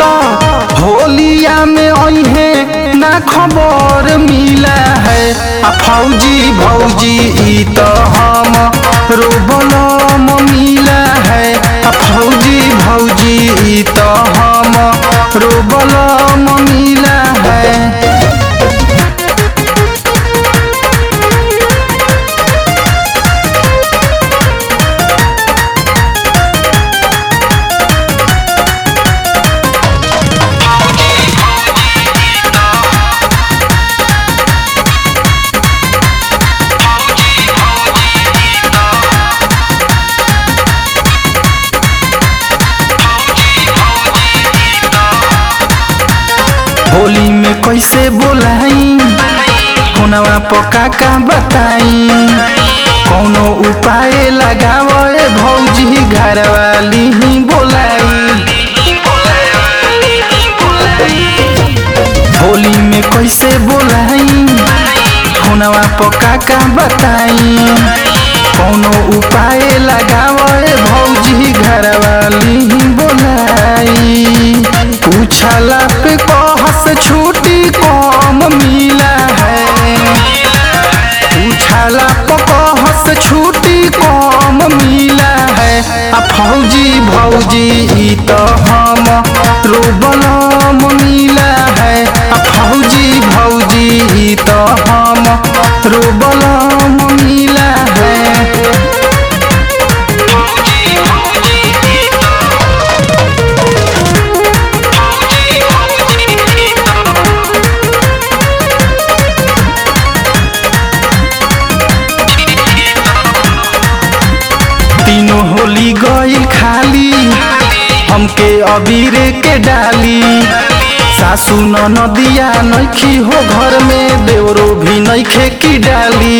तो होलिया में अहे ना खबर मिला है आ फौजी भौजी ई तो हम रोबलम मिला है आ फौजी भौजी ई तो हम रोबलम मिला है होली में कैसे बोलाई फोनवा पका का बताई कौनो उपाय लगावे भौजी घर वाली ही बोलाई होली में कैसे बोलाई फोनवा पका का बताई कौनो उपाय लगावे भौजी घर वाली ही बोलाई पूछला पे कहस छुट्टी कम मिला है पूछला पे कहस छुट्टी कम मिला है आ फौजी भौजी ई तो हम रोबलम मिला है आ फौजी भौजी ई तो हम रोबलम मिला है तीनों होली गईल खाली हमके अबीर के डाली सासू नदिया नैखी हो घर में देवरो भी नैखे की डाली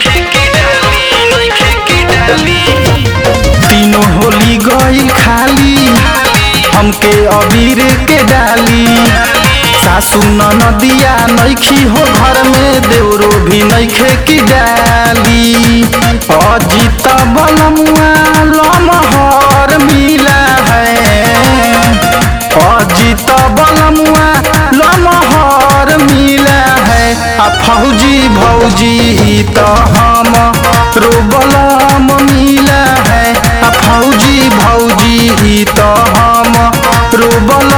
तीनों होली गईल खाली हमके अबीर के डाली सासू नदिया नैखी हो घर में देवरो भी नैखे की डाली अजित बलमुआ लमहर मिला है अजित बलमुआ लमहर मिला है आ फौजी भौजी ई तो हम रोबलम मिला है आ फौजी भौजी ई तो हम रोबलम